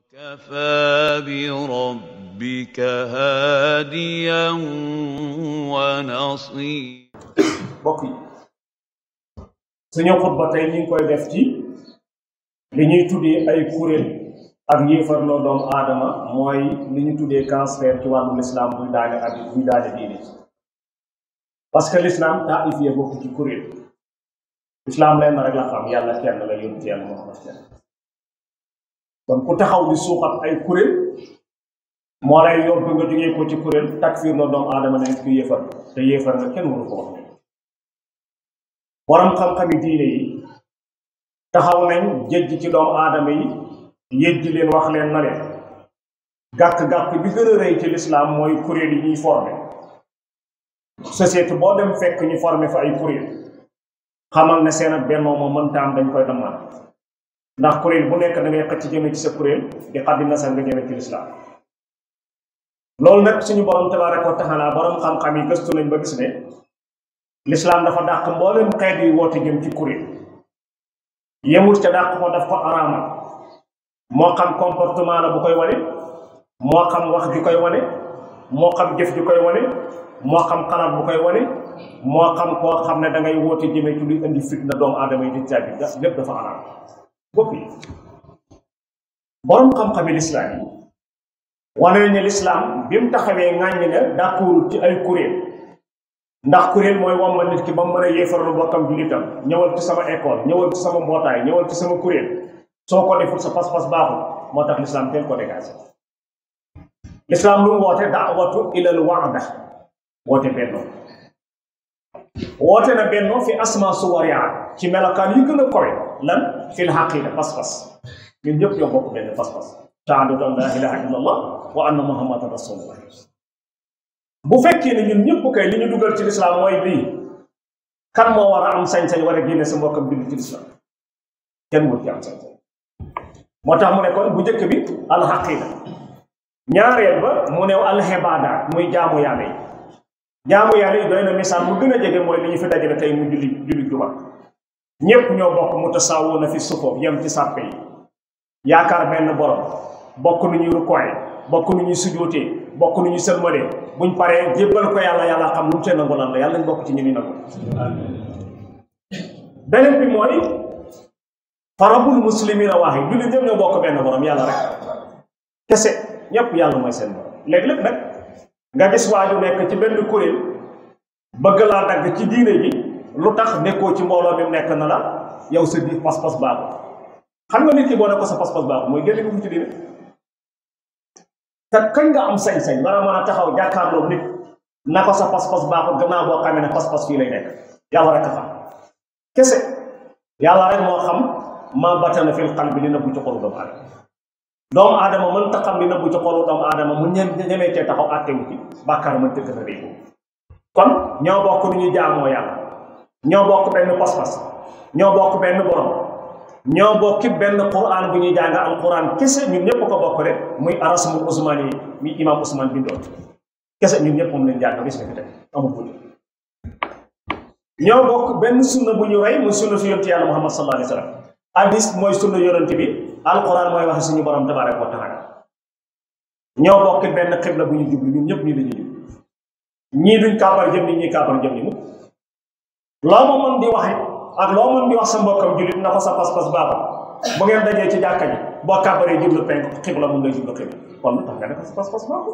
وكفى بربك هاديا ونصيرا bokk yi suñu xutba tey ñu ngi koy def ci li ñuy tuddee ay kuréel ak yéefarloo doomu aadama mooy li ñu tuddee cancer ci wàllu lislaam buy daane ak buy daane diine parce que lislaam taifiyee bokk ci kuréel lislaam leen rek la xam yàlla kenn la yónni ci yàlla Muhammad kenn kon ku taxaw di suuxat ay kuréel moo lay yóbbu nga jógee ko ci kuréel takfiir loo doomu aadama ne ku yéefar te yéefar nga kenn waru ko wax borom xam-xami diine yi taxaw nañ jëjj ci doomu aadama yi yëjji leen wax leen na leen gàkk-gàkk bi gën a rëy ci lislaam mooy kuréel yi ñuy formé société boo dem fekk ñu formé fa ay kuréel xamal ne seen ak bennoo moom mënta am dañ koy dammal ndax kuréel bu nekk da ngay xëcc jëme ci sa kuréel di xaddi nasal nga jëme ci lislaam loolu nag suñu borom tabaaraka wa taala borom xam-xam yi gëstu nañ ba gis ne lislaam dafa dàq mboolem xeet yi woote jëm ci kuréel yemul ca dàq ko daf ko araamal moo xam comportement la bu koy wane moo xam wax ju koy wane moo xam jëf ju koy wane moo xam xalaat bu koy wane moo xam koo xam ne da ngay woote jëme ci luy indi fitna doomu aadama yi di caabi lépp dafa araam bokk yi borom xam-xami lislaam yi wane nañu lislaam bi mu taxawee ŋàññi ne dàkkuwul ci ay kuréel ndax kuréel mooy womma nit ki ba mu mën a yéefarlu bokkam jullitam ñëwal ci sama école ñëwal ci sama mbootaay ñëwal ci sama kuréel soo ko deful sa pas-pas baaxul moo tax lislaam teel ko dégagé lislaam lu mu woote daawatu ilal waada woote bennoo woote na bennoo fi asma suwariya ci melokaan yi gën a kowe lan fil xaqiida pas-pas ñun ñëpp ñoo bokk benn pas-pas shahadatu an la ilaha illa allah wa anna muhammadan rasulullah bu fekkee ne ñun ñëpp kay li ñu dugal ci lislaam mooy bii kan moo war a am sañ-sañ war a génne sa mbokkam julli ci lislaam kenn wut ci am sañ-sañ moo tax mu ne kon bu njëkk bi alxaqida ñaareel ba mu ne alxibaada muy jaamu yàlla yi jaamu yàlla yi doy na misaal mu gën a jege mooy li ñu fi dajale tey mu julli julli juma ñépp ñoo bokk mu tasaawu na fi sufoof yem ci sàppe yi yaakaar benn borom bokk nu ñuy rukkooy bokk nu ñuy sujootee bokk nu ñuy sëlmalee buñ paree jébbal ko yàlla yàlla xam lu mu tee nangu lan la yàlla ñu bokk ci ñu ni nangu beneen bi mooy farabul muslimina waaxi julli ñëpp ñoo bokk benn borom yàlla rek kese ñëpp yàlla mooy seen borom léeg-léeg nag nga gis waaju nekk ci benn kuréel bëgg laa dagg ci diine ji lu tax nekkoo ci mbooloo mi nekk na la yow sa di pas-pas baaxul xam nga nit ki boo ne ko sa pas-pas baaxul mooy génne ko ci diine te kañ nga am sañ-sañ war a mën a taxaw jàkkaarloo nit na ko sa pas-pas baaxul gannaaw boo xamee ne pas-pas fii lay nekk yàlla rek a xam kese yàlla rek moo xam maa batana fil qalbi li nëbbu ci xolu doomu aadama doomu aadama mën ta xam li nëbbu ci xolu doomu aadama mu ñem ñemee cee taxaw àttewu ci bàkkaar mën tëgg na day ko kon ñoo bokk nu ñuy jaamoo yàlla ñoo bokk benn pas-pas ñoo bokk benn borom ñoo bokki benn quran bu ñuy jàng al quran kese ñun ñëpp ko bokk rek muy arasmul usmaan yi mi imam usmaan bindoon kese ñun ñëpp moom lañ jàng bis nga fi teg amul guddi ñoo bokk benn sunna bu ñu rey muy sunna su yonent yàlla muhammad sallallahu alayhi wa sallam hadis mooy sunna yonent bi alquran mooy waxe suñu borom tabaraka wa taala ñoo bokk benn xibla bu ñu jublu ñun ñëpp nii la ñuy jublu ñii duñ kaabar jëm ni ñii kaabar jëm ni mu loo ma mën di waxe ak loo mën di wax sa mbokkam jullit na ko sa pas-pas baaxul bu ngeen dajee ci jàkka ji boo kaabaree jublu penk xibla mun lay jublu xibla kon lu tax nga ne ko sa pas-pas baaxul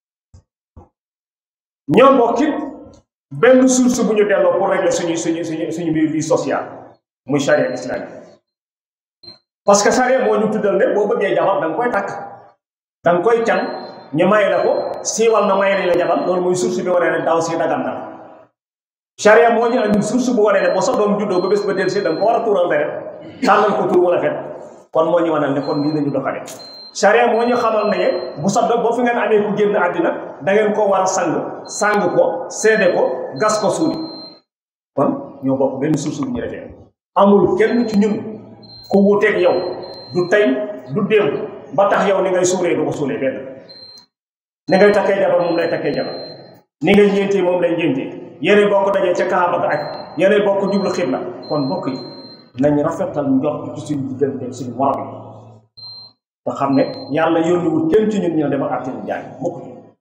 ñoo bokk it benn source bu ñu delloo pour régler suñu suñu suñu suñu mbir vie sociale muy charia islamique parce que charia moo ñu tuddal ne boo bëggee jabar da nga koy takk da nga koy can ñu may la ko siiwal na may la jabar loolu muy source bi waree ne daw si dagan na charia moo ñu andi source bu waree ne boo sa doom juddoo ba bés ba del si da nga ko war a tuural deret tànnal ko tur wala fet kon moo ñu wanal ne kon lii lañu doxale charia moo ñu xamal ne bu sa doom boo fi ngeen amee ku génn àddina da ngeen ko war a sang sang ko seede ko gas ko suuli kon ñoo bokk benn source bu ñu defee amul kenn ci ñun ku wuteeg yow du tey du démb ba tax yow ni ngay suuree du ko suulee benn ni ngay takkee jabar moom lay takkee jabar ni ngay ñeentee moom lay ñeentee yéenay bokk dajee ca kaaba ga ak yéenay bokk jublu xibla kon bokk yi nañ rafetal njort ci suñu diggante suñu morom yi te xam ne yàlla yónniwul kenn ci ñun ñu ne dama àtte ñu jaay mukk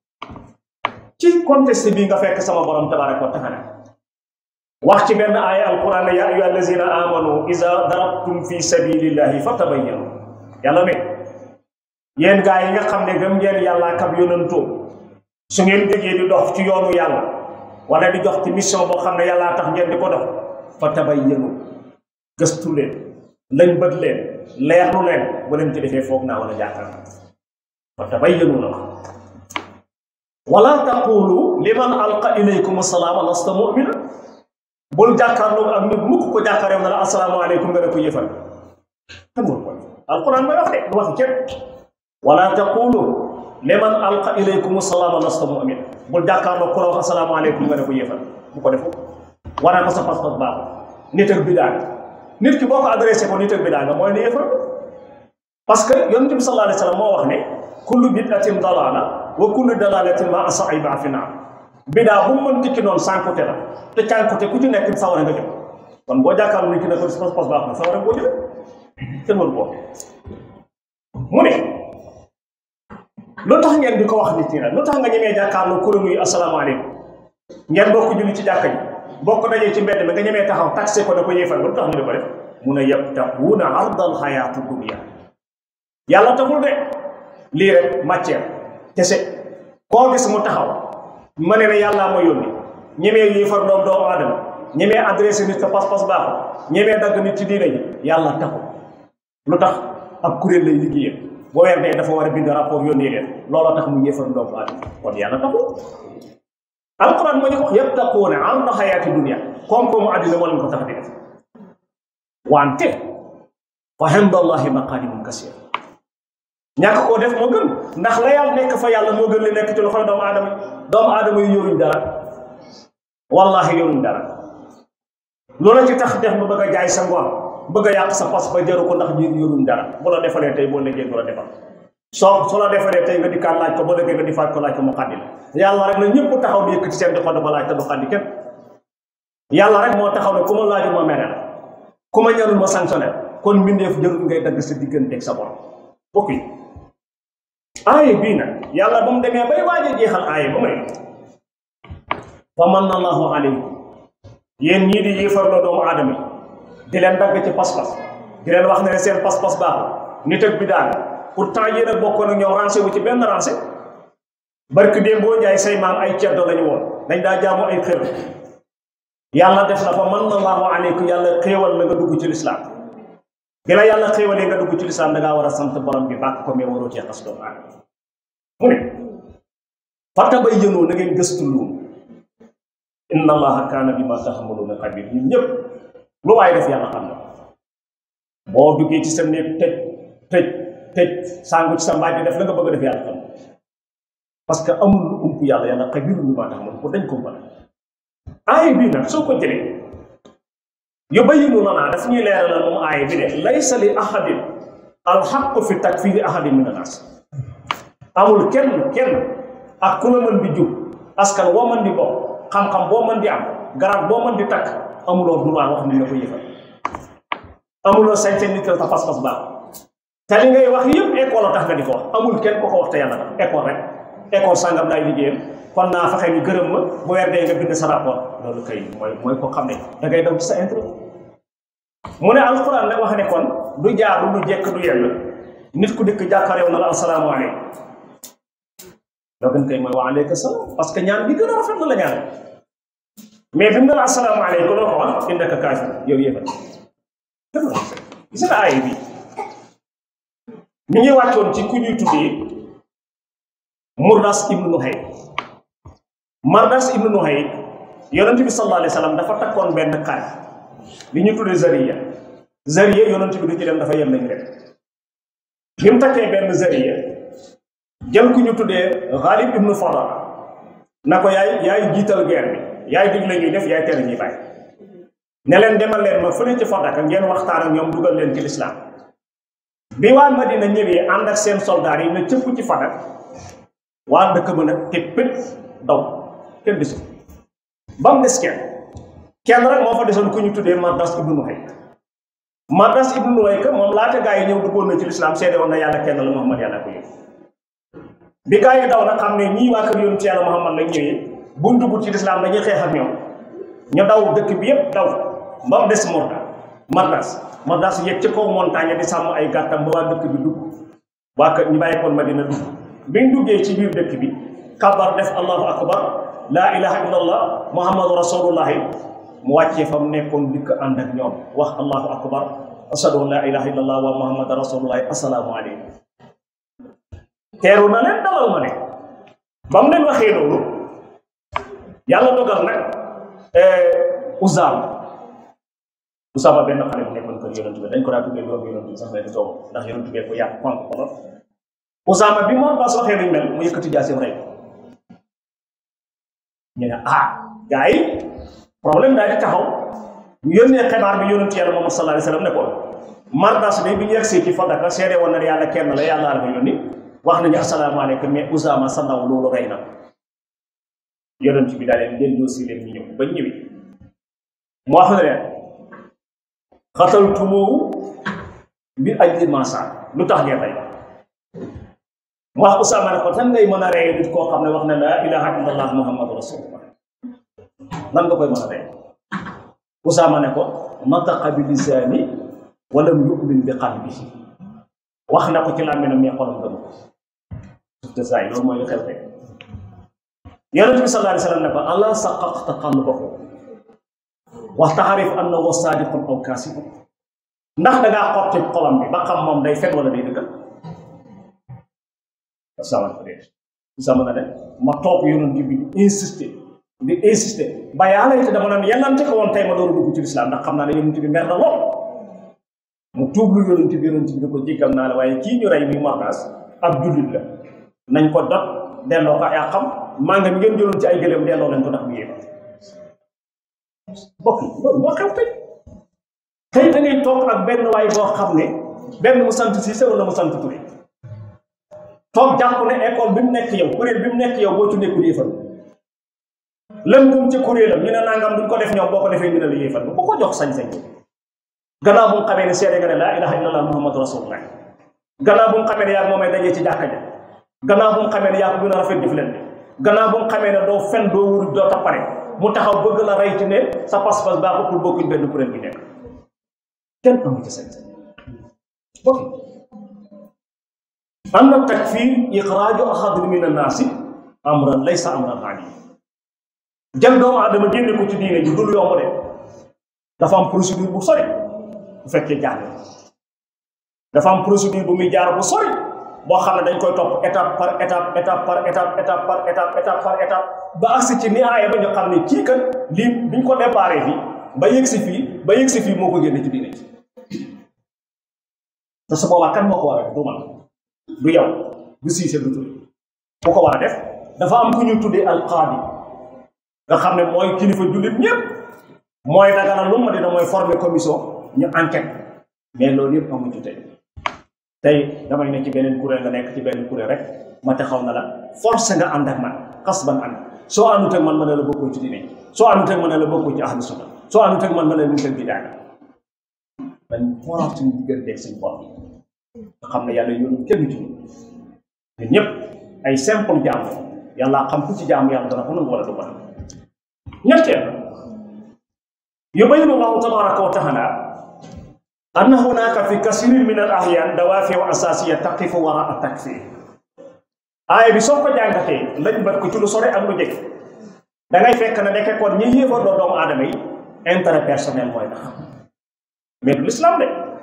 ci contexte bii nga fekk sama borom tabaraka wa taala wax ci benn aaya alquran ne yaa ayyuha allazina amanu iza darabtum fi sabilillahi fatabayyanu yàlla ne yéen gaa yi nga xam ne gëm ngeen yàlla kab yónantoo su ngeen déggee di dox ci yoonu yàlla wala di jox ci mission boo xam ne yàllaa tax ngeen di ko dox fatabayyanu gëstu leen lañ bët leen leerlu leen bu leen ci defee foog naa wala jaakaar fatabayyanu la wax wala taqulu liman alqa ilaykum assalaama lasta mu'mina bul jàkkaarloo ak nit mukk ko jàkkaareew na la asalaamaaleykum nga ne ko yëfal xamul ko alquran may wax de du wax kenn wala taqulu liman alqa ilaykum assalaama lasta mu'mina bul jàkkaarloo ku la wax asalaamaaleykum nga ne ko yëfal bu ko defu wanaa ko sa pas-pas baaxul nit ak bidaa nit ki boo ko adressé ko nit ak bidaa nga mooy ne yëfal parce que yonent bi sallallahu alayhi wa sallam moo wax ne kullu bid'atin dalaala wa kullu dalalatin ma asaiba fi naar bidaa bu mu mën tikki noonu sànkute la te cànkute ku ci nekk sawara nga jëm kon boo jàkkaarloo nit ki ne ko pas pas baax na sawara boo jëm kenn waru boo mu ne lu tax ngeen di ko wax nit ñi nag lu tax nga ñemee jàkkaarloo kuréel yi asalaamaaleykum ngeen bokk julli ci jàkka ji bokk dajee ci mbedd mi nga ñemee taxaw taxé ko ne ko yéefal lu tax ñu di ko def mun a yabtaxuuna ardal xayaatu dunya yàlla taxul de lii rek matière kese koo gis mu taxaw ma ne ne yàllaa ma yónni ñemee yéefar doom doomu aadama ñemee adressé nit sa pas-pas baaxul ñemee dagg nit ci diine ji yàlla taxul lu tax ab kuréel lay liggéeyal boo weer dee dafa war a bind rapport yónnee leen looloo tax mu yéefar doomu aadama kon yàlla taxul alquran moo ñu ko wax yattaquuna arda xayaati dunia koom-koomu àddina moo leen ko tax di def wante fa indallahi maqaadimun kasiira ñàkk koo def moo gën ndax la yàlla nekk fa yàlla moo gën li nekk ci loxoy doomu aadama yi doomu aadama yi yoruñ dara wallahi yoruñ dara loola ci tax def ba bëgg a jaay sa ngor bëgg a yàq sa pas ba jaru ko ndax ñi yoruñ dara bu la defalee tey boo liggéey du la defal soo soo la defalee tey nga di kaan laaj ko boo liggéey nga di faaj ko laaj ko mu xaddi la yàlla rek na ñëpp taxaw di yëkkati seen di ko dafa laaj te du xaddi kenn yàlla rek moo taxaw ne ku ma laaju ma mere la ku ma ñanul ma sanctionné kon mbindeef jarul ngay dagg sa digganteeg sa borom bokk yi aaye bii nag yàlla ba mu demee bay waaj a jeexal aaye ba mu ne fa manna allahu alaykum yéen ñii di yéefarloo doomu aadama yi di leen dagg ci pas-pas di leen wax ne seen pas-pas baaxul nit ak bidaa pourtant yéen a bokkoon ak ñoom rancé wu ci benn rancé barki démb boo jaay say maam ay ceddo lañu woon dañ daa jaamu ay xër yàlla def la fa manna allahu alaykum yàlla xéewal la nga dugg ci lislaam bi la yàlla xéewalee nga dugg ci lislaam da ngaa war a sant borom bi bàkk ko mais waroo cee xas doomu aadama mu ne fatabayyanu na ngeen gëstu lu inna allaha kaana bima taxmaluuna xabir ñun ñëpp lu waaye def yàlla xam na boo duggee ci sa néeg tëj tëj tëj sàngu ci sa mbaaj bi def la nga bëgg a def yàlla xam na parce que amul lu ump yàlla yàlla xabir bima taxmaluuna ko dañ ko mën aaya bii nag soo ko jëlee yubayyinu lanaa daf ñuy leeralal moom aaya bi de laysa li ahadin alxaqu fi takfiri ahadin min annaas amul kenn kenn ak ku la mën di jub askan woo mën di bokk xam-xam boo mën di am garab boo mën di takk amuloo droit wax ni la ko yëfal amuloo sañ-sañ nit la ta pas-pas baax te li ngay wax yëpp école tax nga di ko wax amul kenn ko ko wax te yàlla tax école rek école sàngam laay liggéeyam kon naa fexe ñu gërëm ma bu weer dee nga bind sa rapport loolu kay mooy mooy ko xam ne da ngay daw ci sa intérêt mu ne alquran nag wax ne kon du jaaru du jekk du yell nit ku dëkk jàkkaareew na la asalaamaaleykum loo gën koy mooy wa aleyka salaam parce que ñaan bi gën a rafet na la ñaan mais bi mu ne la asalaamaaleykum loo ko wax indaka kaafir yow yéefal gis nga aaya bi mi ngi wàccoon ci ku ñuy tuddee Murdas ibnu Nuhay Mardas ibnu Nuhay yonent bi sallallahu alayhi wa sallam dafa takkoon benn xare li ñu tuddee zariya zariya yonent bi du ci dem dafa yem nañu rek bi mu takkee benn zariya jël ku ñu tuddee Ghalib ibnu Fadal na ko yaay yaay jiital guerre bi yaay digle ñuy def yaay tere ñuy bàyyi ne leen demal leen ma fële ci Fadaka ngeen waxtaan ak ñoom dugal leen ci lislaam bi waa Madina ñëwee ànd ak seen soldaar yi na cëpp ci Fadak waa dëkk ba nag te pét daw kenn desul ba mu des kenn kenn rek moo fa desoon ku ñu tuddee Mardas ibnu Nuhay Mardas ibnu Nuwayka moom laata gaa yi ñëw duggoon na ci lislaam seede woon na yàlla kenn la Muhammad yàlla ko yëg bi gaa yi daw nag xam ne ñii waa kër yoon ci yàlla Muhammad lañ ñëwee buñ dugg ci lislaam dañuy xeex ak ñoom ñu daw dëkk bi yépp daw ba mu des Morda Mardas Mardas yëg ci kaw montagne di sàmm ay gàttam ba waa dëkk bi dugg waa kër ñu bàyyi koon Madina dugg biñ duggee ci biir dëkk bi kabar def allahu akbar laa ilaha illallah muhammadu rasulullahi mu wàccee fa mu nekkoon dikk ànd ak ñoom wax allahu akbar ashadu an laa ilaha illallah wa muhammadu rasulullahi assalaamu aleykum teeru na leen dalal ma ne ba mu leen waxee loolu yàlla dogal nag Usaama Usaama benn xale bu nekkoon kër yonent bi dañ ko daa tuddee doom yonent bi sax lay di toog ndax yonent bi ko yàq fonk ko la Usaama bi moom bas waxee luñ mel mu yëkkati jaasim rey ñu ne ah gars yi problème daal di taxaw ñu yónnee xibaar bi yonent yàlla Muhammad sallallahu alayhi wa sallam ne ko Mardas bi bi ñu yegsee ci Fadaka seede woon na yàlla kenn la yàlla la ko yónni wax nañu asalaamaaleykum mais Usaama sa ndaw loolu rey na yonent bi daal leen leen dossier leen ñu ñëw ba ñëwi mu wax ne leen xataltumoo bi ajli masa lu tax ngeen rey mu wax Usaama ne ko tan ngay mën a rey nit koo xam ne wax ne laa ilaha illallah muhammadu rasulullah nan nga koy mën a rey Usaama ne ko nataqa bi lisaani walam yu'min bi qalbihi wax na ko ci làmmiñam mais xolam gëm ko te saa yi loolu mooy lu xew tey yonent bi sallallahu alayhi wa sallam ne ko ala saqaqta qalbahu wa taarif annahu saadiqun aw kaasibun ndax da ngaa xotti xolam bi ba xam moom day fen wala day dëggal Usaama ko dee Usaama na ne ma topp yonent bi di insister di insister ba yàlla it dama naan yàllante ko woon tey ma door a dugg ci lislaam ndax xam naa ne yonent bi mer na lool mu tuublu yonent bi yonent bi ne ko jéggal naa la waaye kii ñu rey muy Mardas ab jullit la nañ ko dot delloo ko yaa xam maa nga ngeen jëloon ci ay gëléem delloo lañ ko ndax bu yéema bokk yi loolu moo xew tey tey da ngay toog ak benn waay boo xam ne benn mu sant Cissé wala mu sant Touré toog jàpp ne école bi mu nekk yow kuréel bi mu nekk yow boo ci nekkul yéefal lëngum ci kuréelam ñu ne nangam duñ ko def ñoom boo ko defee ñu ne la yéefal bu ko jox sañ-sañ gannaaw bu mu xamee ne seede nga ne laa ilaha illallah muhammadu rasulullah gannaaw bu mu xamee ne yaa moomay dajee ci jàkka ja gannaaw bu mu xamee ne yaa ko gën a rafet jëf leen gannaaw bu mu xamee ne doo fen doo wuruj doo tappare mu taxaw bëgg la rey ci ne sa pas-pas baaxul pour bokkuñ benn kuréel bi nekk kenn amu ci sañ-sañ bokk am na takfir ixraaju ahadin min annaasi amran laysa amran aali jël doomu aadama génne ko ci diine ji dul yomb de dafa am procédure bu sori bu fekkee jaar dafa am procédure bu muy jaar bu sori boo xam ne dañ koy topp étape par étape étape par étape étape par étape étape par étape ba agsi ci nihaaya ba ñu xam ne kii kat lii biñ ko déparé fii ba yëg si fii ba yëg si fii moo ko génne ci diine ji te su boobaa kan moo ko war a def du man du yow du siise du turi ku ko war a def dafa am ku ñu tuddee alqaadi nga xam ne mooy kilifa jullit ñëpp mooy dagana lu ma dina mooy former commission ñu enquête mais loolu yëpp amu ci tey tey damay ne ci beneen kuréel nga nekk ci benn kuréel rek ma taxaw na la force nga ànd ak man xas ban ànd soo àndut ak man ma ne la bokkoo ci diine soo àndut ak man ne la bokkoo ci ahlu sunna soo àndut ak man ma ne la ñu bi daanga dañ xoolaat suñu digganteeg suñu bopp nga xam ne yàlla yoonu kenn ci ñun ñëpp ay simple jaamu yàlla xam ku ci jaamu yàlla dana ko nangu wala du ko nangu ñetteel yubayinu allahu tabaraka wa taala أن هناك في كثير من الأحيان دوافع أساسية تقف وراء التكفير آية bi soo ko jàngatee lañ bat ko ci lu sore ak lu jege da ngay fekk ne nekk kon ñi yéefar doo doomu aadama yi intérêt personnel mooy tax mais du l'islam de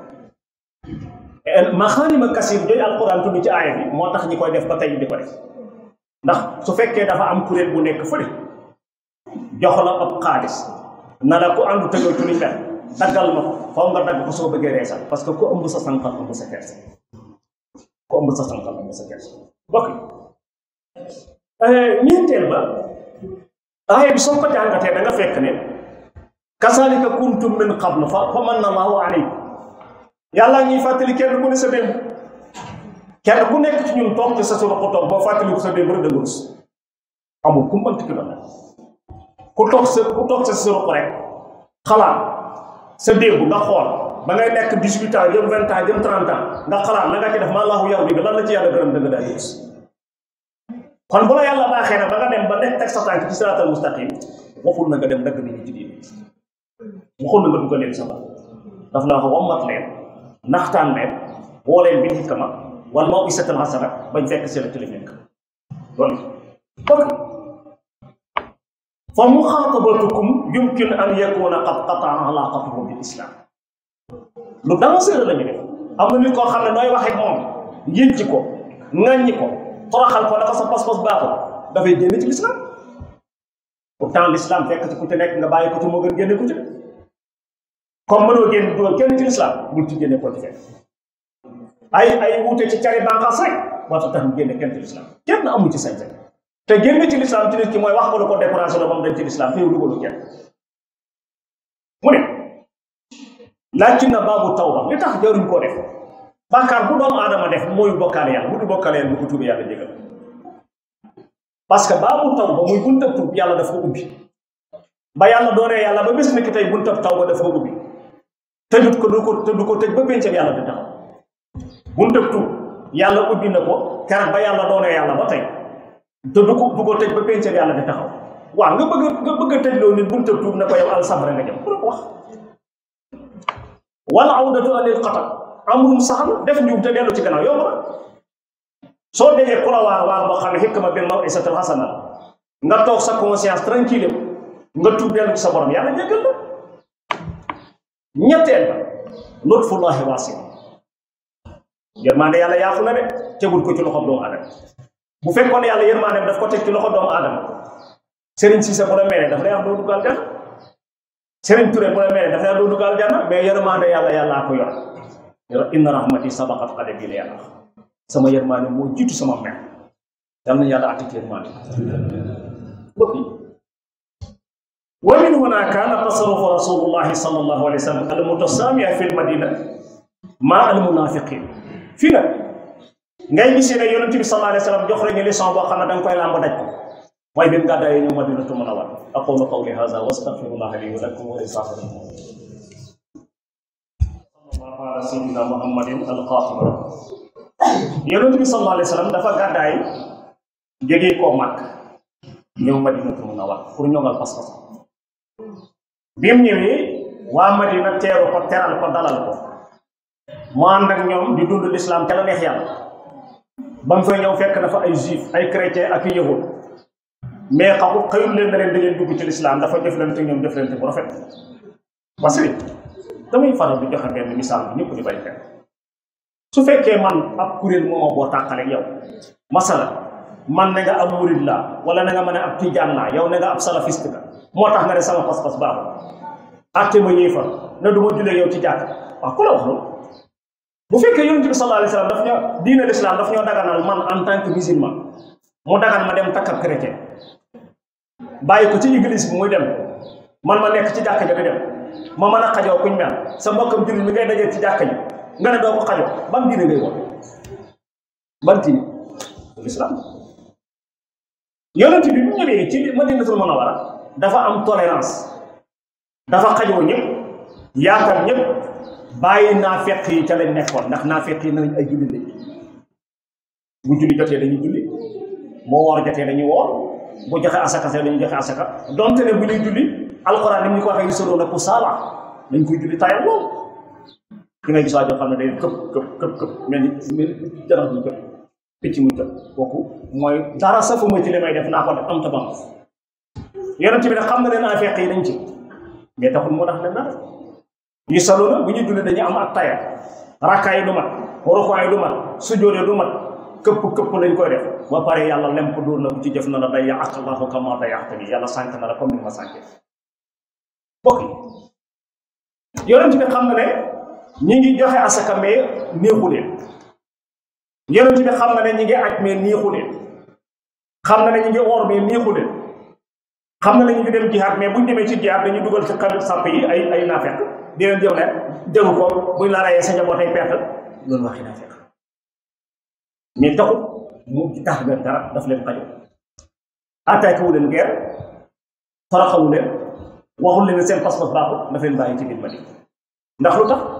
maxaanima kasir jooju alquran tudd ci aaya bi moo tax ñi koy def ba tey di ko def ndax su fekkee dafa am kuréel bu nekk fële jox la ab xaalis na la ko àndu tëgal ci luñ def daggal ma ko faw nga dagg ko soo bëggee reesal parce que ku ëmb sa sànqal ëmb sa kersa ku ëmb sa sànqal ëmb sa kersa bokk ñeenteel ba aaya bi soo ko jàngatee da nga fekk ne kasalika kuntum min qablu fa fa manna allahu alaykum yàlla ñuy fàttali kenn ku ne sa démb kenn ku nekk ci ñun toog ci sa suñu ko toog boo fàttali ko sa démb rek da nga rus amul ku mënti ki doon ku toog sa ku toog sa suñu ko rek xalaat sa démb nga xool ba ngay nekk 18 ans jëm 20 ans jëm 30 ans nga xalaat la nga ci def maa laahu yaw bi lan la ci yàlla gërëm dëgg daal gis kon bu la yàlla baaxee na ba nga dem ba nekk teg sa tànk ci siraatal mustaqim waxul na nga dem dagg nit ñi ci diine waxul na nga dugal leen sa bopp daf la wax wammat leen naxtaan leen woo leen bi xikma wal mawisatal hasana bañ fekk seen ci li nekk loolu donc fa muxaatabatukum yumkin an yakuna qad qataa alaqatuhu bil islam lu dangereux la ñu def am na nit koo xam ne nooy waxee moom yënci ko ŋàññi ko toroxal ko naka sa pas-pas baaxul dafay génn ci l'islam pourtant l'islam fekk ci ku ci nekk nga bàyyi ko ci moo gën génne ku ci comme mënoo génn dugal kenn ci l'islam bul ci génne ko ci fekk ay ay wuute ci cari bànqaas rek moo tax tax mu génne kenn ci l'islam kenn amu ci sañ-sañ te génne ci l'islam ci nit ki mooy wax ko lu ko découragé la moom dañ ci l'islam te yow dugalu kenn mu ne lakin na baabu tawba li tax jaruñ koo def bàkkaar bu doomu aadama def mooy bokkaale yàlla bu du bokkaale yàlla bu ko tuubee yàlla jégal parce que baabu tawba muy buntab tuub yàlla daf ko ubbi ba yàlla doonee yàlla ba bés ni ki tey buntab tawba daf ko ubbi tëjut ko du ko te du ko tëj ba péncam yàlla di taxaw buntab tuub yàlla ubbi na ko keroog ba yàlla doonee yàlla ba tey te du ko du ko tëj ba péncam yàlla di taxaw waaw nga bëgg nga bëgg a tëj loo nit buntab tuub na ko yow al safara nga jëm pour ko wax wala awdatu anil xatal amrum saxal def njuum te dellu ci gannaaw yomb na soo dégee ku la waar waar boo xam ne xikma bil mawisatil hasana nga toog sa conscience tranquille nga tuub dellu ci sa borom yàlla jéggal la ñetteel ba lutfullahi waasi yërmaande yàlla yaafu na de tegul ko ci loxo doomu aadama bu fekkoon yàlla yërmaande daf ko teg ci loxo doomu aadama Serigne Cissé bu la meeree daf lay wax doo duggal janna Serigne Touré bu la meeree daf lay wax doo duggal janna mais yërmaande yàlla yàllaa ko yor inna rahmati sabaqat ghadabi la yàlla sama yërmaande moo jiitu sama mer yal na yàlla atti ci yërmaande mbokk yi wa min huna kaana tasarrufu rasulullahi sallallahu alayhi wa sallam al mutasaamiya fi l madina ma al munafiqin fii nag ngay gisee ne yonent bi sallallahu alayhi wa sallam jox la ñu leçon boo xam ne da nga koy làmb daj ko mooy bi mu gàddaayee ñëw madinatu munawwara aqulu qawli hadha wa astaghfirullaha li wa lakum wa li saa'iril sallallahu ala sayyidina muhammadin al-qatim yonent bi sallallahu alayhi wa sallam dafa gàddaay jógee koo màkk ñëw madinatu munawwara pour ñoŋal pas-pas bi mu ñëwee waa madina teeru ko teral ko dalal ko mu ànd ak ñoom di dund l'islam te la neex yàlla ba mu fay ñëw fekk na fa ay juif ay chrétien ak i yahud mais xamu xëyul leen na leen da ngeen dugg ci l'islam dafa jëflante ñoom jëflante bu rafet parce que damay faral di joxe benn misaal bi ñëpp di bay xel su fekkee man ab kuréel moo ma boo tàqaleeg yow masala man na nga ab murid laa wala na nga mën a ab tijaan laa yow na nga ab salafiste la moo tax nga ne sama pas-pas baaxul atte ma yéefar na du ma jullee yow ci jàkk waaw ku la wax loolu bu fekkee yonent bi sallallahu alayhi wa sallam daf ñoo diine l'islam daf ñoo daganal man en tant que musulman mu dagan ma dem takk ab chrétien bàyyi ko ci église bi muy dem man ma nekk ci jàkk ja di dem ma mën a xajoo kuñ mel sa mbokkam jullit mi ngay dajee ci jàkk ji nga ne doo ko xajoo ban diine ngay woote ban diine l'islam yonent bi bu ñëwee ci Madinatul Munawwara dafa am tolérance dafa xajoo ñëpp yaatal ñëpp bàyyi naafeq yi ca lañ nekkoon ndax naafeq yi nañ ay julli lañ bu julli jotee dañuy julli boo woor jotee dañuy woor bu joxe asaka see dañuy joxe asaka donte ne bu ñuy julli alxuraan ni mu ñu ko waxee yu na ku saala dañ koy julli tayal lool ki ngay gis waa joo xam ne day këpp këpp këpp këpp mel ni mel ni janax ñu këpp picc muy këpp kooku mooy dara safuma ci li may def naa ko def am ta bam yonent bi nag xam na ne naafeq yi dañ ci mais taxul moo tax leen dara yu salu na bu ñuy julli dañuy am ak taya rakkaa yi du mat rukkoo yi du mat sujjóot du mat këpp këpp lañ koy def ba pare yàlla lem ko dóor na bu ci jëf na la day yàq allahu kama day yàq bi yàlla sànk na la comme ni ma sànke bokk yi yonent bi xam na ne ñi ngi joxe asaka mais néexu leen yonent bi xam na ne ñi ngi aj mais néexu leen xam na ne ñi ngi woor mais néexu leen xam na ne ñu ngi dem jihaad mais buñ demee ci jihaad dañuy dugal ci xarit sàpp yi ay ay naafeq di leen jëw ne jëru ko buñ la rayee sa njaboot ay perte loolu waxi naafeq mais taxut mu tax leen dara daf leen xaju attaqué wu leen guerre toroxawu leen waxul leen seen pas-pas baaxul daf leen bàyyi ci biir Madina ndax lu tax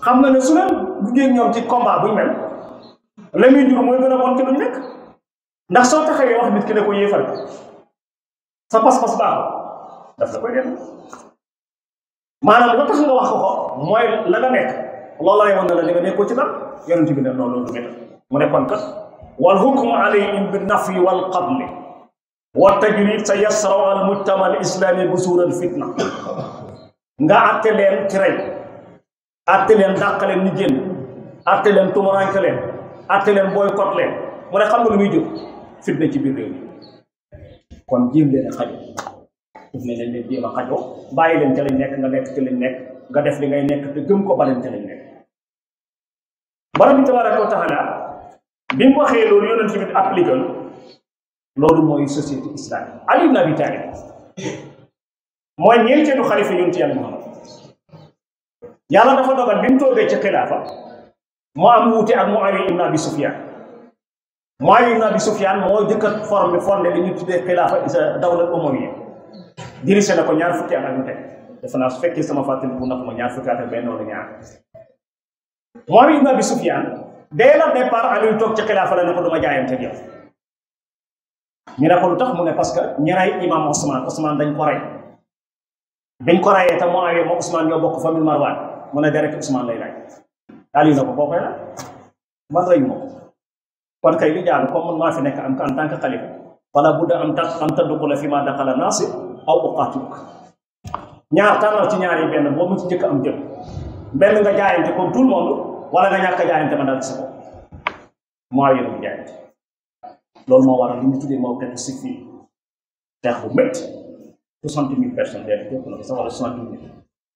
xam na ne su leen duggee ñoom ci combat buñ mel la muy jur mooy gën a bon ci luñ nekk ndax soo taxawee wax nit ki ne ko yéefal sa pas-pas baaxul daf la koy def maanaam la tax nga wax ko ko mooy la nga nekk loolu lay wan ne la li nga nekkoo ci dara yonent bi ne noonu loolu du métti mu ne kon kat wal hukmu alayhim bi nafyi wal qadli wa tajrid sa yasraw al mujtama al islami busur al fitna nga atte leen ci rey atte leen dàq leen ñu génn atte leen tumuranke leen atte leen boycott leen mu ne xam nga lu muy jur fitna ci biir réew mi kon jéem leen a xajo daf ne leen leen jéem a xajoo bàyyi leen ca lañ nekk nga nekk ci lañ nekk nga def li ngay nekk te gëm ko baleen ca lañ nekk borom bi tabaraka wa taala bi mu waxee loolu yonent bi appliqué loolu mooy société islamique Ali ibn Abi Talib mooy ñeenteelu xalifa yonent yàlla Muhammad yàlla dafa dogal bi mu toogee ci xilaafa mu am wuute ak Muawiya ibn Abi Sufyan Muawiya ibn Abi Sufyan moo jëkk a formé fondé li ñu tuddee xilaafa isa dawla umayya dirigé na ko ñaar fukki at ak ñu teg defe naa su fekkee sama fàttali bu nax ma ñaar fukki at ak benn wala ñaar Muawiya ibn Abi Sufyan dès le départ Aliou toog ci xilaafa la ne ko duma jaayante ak yow ñu ne ko lu tax mu ne parce que ñi rey imam Ousmane Ousmane dañ ko rey biñ ko reyee te Muawiya moo Ousmane ñoo bokk famille Marwan mu ne deret Ousmane lay laaj Aliou na ko boo koy la man reyu ma ko kon kay li jaadu comme man maa fi nekk am en tant que xalifa wala budda am ta am tadduxula fi ma daxala naasi aw uqaatiluk ñaar tànnal ci ñaar yi benn boo mu ci njëkk am jël benn nga jaayante comme tout le monde wala nga ñàkk a jaayante ma dal ci sa bopp Muawiya mu jaayante loolu moo waral li ñu tuddee moo xeetu si fii xeex bu métti soixante mille personnes léegi jëpp na ko sax wala soixante mille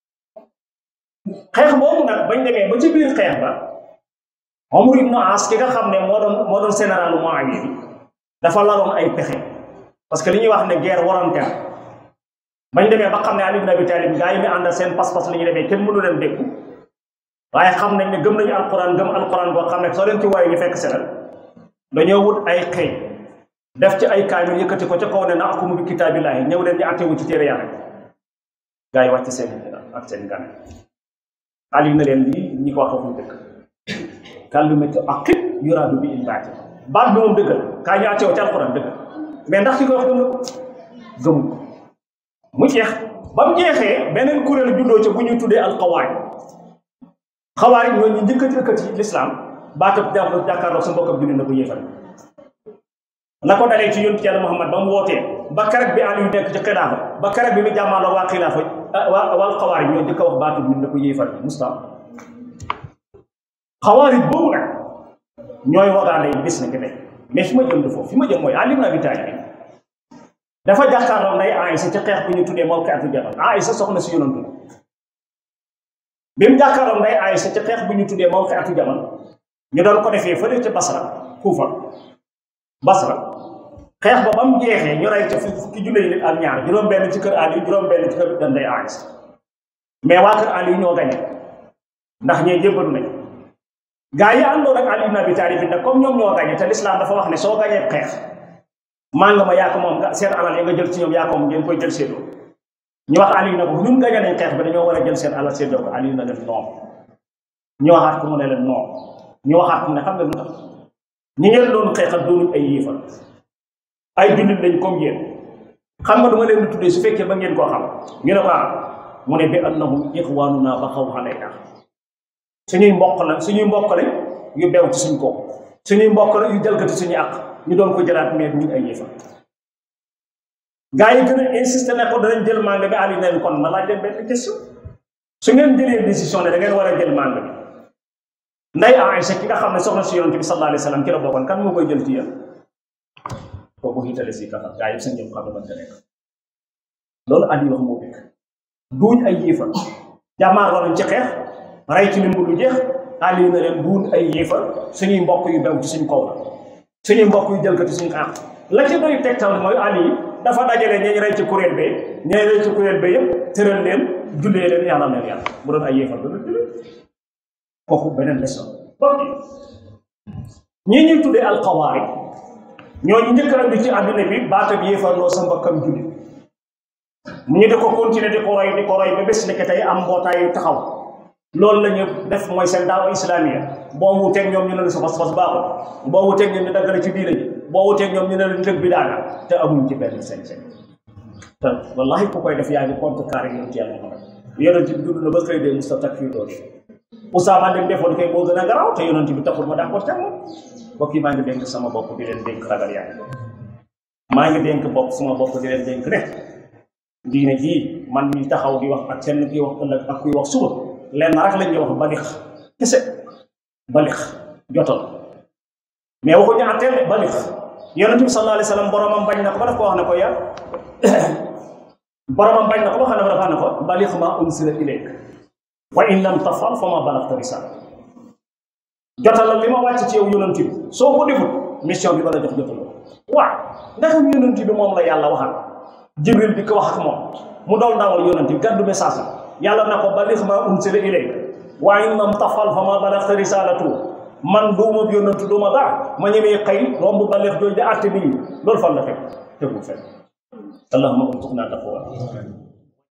xeex boobu nag bañ demee ba ci biir xeex ba Omar ibn As ki nga xam ne moo doon moo doon généralu Muawiya bi dafa laloon ay pexe parce que li ñuy wax ne guerre volontaire bañ demee ba xam ne Ali ibn Abi Talib gaa yi mi àndal seen pas-pas li ñu demee kenn mënu leen dégg waaye xam nañ ne gëm nañu alquran gëm alquran boo xam ne soo leen ci waaye ñu fekk senal dañoo wut ay xëy def ci ay kaamil yëkkati ko ca kaw ne na akumu bi kitaabillahi ñëw leen di attewu ci téere yàlla gaa yi wàcc seen ak seen gan Ali na leen lii ñi ko wax waxuñ dëkk kàllumatu aqib yuraadu bi il baati baat bi moom dëggal kaa ñu attewu ci alquran dëgg mais ndax ki ko wax gëm na ko gëmuñ ko mu jeex ba mu jeexee beneen kuréel juddoo ca bu ñuy tuddee alxawaari xawaari ñoo ñu njëkkati ëkkati lislaam baatab jàpp jàkkaarloo sa mbokkam julli na ko yéefal la ko dalee ci yonent yàlla Muhammad ba mu wootee ba keroog bi Aliou nekk ci xilaafa ba keroog bi mu jàmmaaloo waa xilaafa waa waa xawaari ñoo njëkk a wax baatu bi na ko yéefal mustam xawaari boobu nag ñooy wagaale yi bis na ki tey mais fi ma jëm du foofu fi ma jëm mooy Ali ibn Abi Talib dafa jàkkaarloo nday Aysa ci xeex bi ñu tuddee mawqi'atu Jamal Aysa soxna si yonantu la bi mu jàkkaarloo nday Aysa ci xeex bi ñu tuddee mawqi'atu Jamal ñu doon ko defee fële ca Basra Kuufa Basra xeex ba ba mu jeexee ñu rey ca fukki junne nit ak ñaar juróom-benn ci kër Ali juróom-benn ci kër nday Aysa mais waa kër Ali ñoo gañe ndax ñee jébbalu nañ gaa yi àndoon ak Ali ibn Abi Talib nag comme ñoom ñoo gañe te l'islam dafa wax ne soo gañee xeex maa nga ma yaa ko moom seen alal ya nga jël ci ñoom yaa ko moom ngeen koy jël seedoo ñu wax Aliou na ko ñun gañe nañ xeex bi dañoo war a jël seen alal seedoo ko Aliou na leen noom ñu waxaat ko mu ne leen noom ñu waxaat ko mu ne xam nga lu tax ñi ngeen doon xeexal doonuñ ay yéefal ay jullit lañ comme yéen xam nga du ma leen di tuddee su fekkee ba ngeen koo xam ñu ne ko mu ne bi annahum ixwaanuna ba xaw alayna suñuy mbokk la suñuy mbokk lañ yu bew ci suñ kaw suñuy mbokk la yu jalgati suñuy àq ñu doon ko jëlaat mais ñu ay yéefal gaa yi gën a insisté ne ko danañ jël màng bi Ali neen kon ma laaj leen benn question su ngeen jëlee décision ne da ngeen war a jël màng bi nday Aïcha ki nga xam ne soxna si yonent bi sallallahu alayhi wa sallam ki la bokkoon kan moo koy jël ci yéen kooku xiitale si kafar gaa yëpp seen ñëpp xam ne man nekk loolu Ali wax moo dëkk duuñ ay yéefal jàmmaar walañ ci xeex rey ci limbu lu jeex Ali na leen duuñ ay yéefal suñuy mbokk yu bew ci suñ kaw la suñuy mbokk yu jël ko ci suñu àq la ci doy tegtal mooy Ali dafa dajale ñi rey ci kuréel bee ñi rey ci kuréel bee yëpp tëral leen jullee leen yàlla leen yàlla bu doon ay yéefal du jullee kooku beneen leçon bokk ñii ñuy tuddee alxawaari ñooñu njëkk a andi ci àdduna bi baata bi yéefarloo sa mbokkam julli mu ñu di ko continuer di ko roy di ko roy ba bés nekk tey am mbootaay yu taxaw loolu la ñu def mooy seen daawa islamiya boo wuteeg ñoom ñu ne la sa pas-pas baaxul boo wuteeg ñoom ñu daggale ci diina ji boo wuteeg ñoom ñu ne la ñu tëg bi daana te amuñ ci benn sañ-sañ te wallahi ku koy def yaa ngi contre carré yonent yàlla Muhammad yonent bi dund na ba xëy dee musta takfir doon Usaama dem defoon kay moo gën a garaaw te yonent bi taxul ma d'accord teg moom mbokk yi maa ngi dénk sama bopp di leen dénk ragal yàlla maa ngi dénk bopp sama bopp di leen dénk ne diine jii man mi taxaw di wax ak kenn kuy wax ëllëg ak kuy wax suba lenn rek lañ ñuy wax balix kese balix jotal mais waxuñu àtteel de balix yonent bi sallallahu alayhi wa sallam boromam bañ na ko ba daf ko wax ne ko ya boromam bañ na ko ba xam ne ba dafa ne ko balix ma unsila ilayk wa in lam tafal fa ma balagta risala jotal la li ma wàcc ci yow yonent bi soo ko defut mission bi ba la jox jotal waaw ndax yonent bi moom la yàlla waxal jibril di ko wax ak moom mu dool ndawal yonent bi gàddu message yàlla na ko balix ma unsila ilayk wa in lam tafal fa ma balagta risalatu man duuma yonent duuma dara ma ñemee xëy romb balix jooju di àtte nit ñi loolu fan la fekk tegul fekk allahumma urzuqna taqwa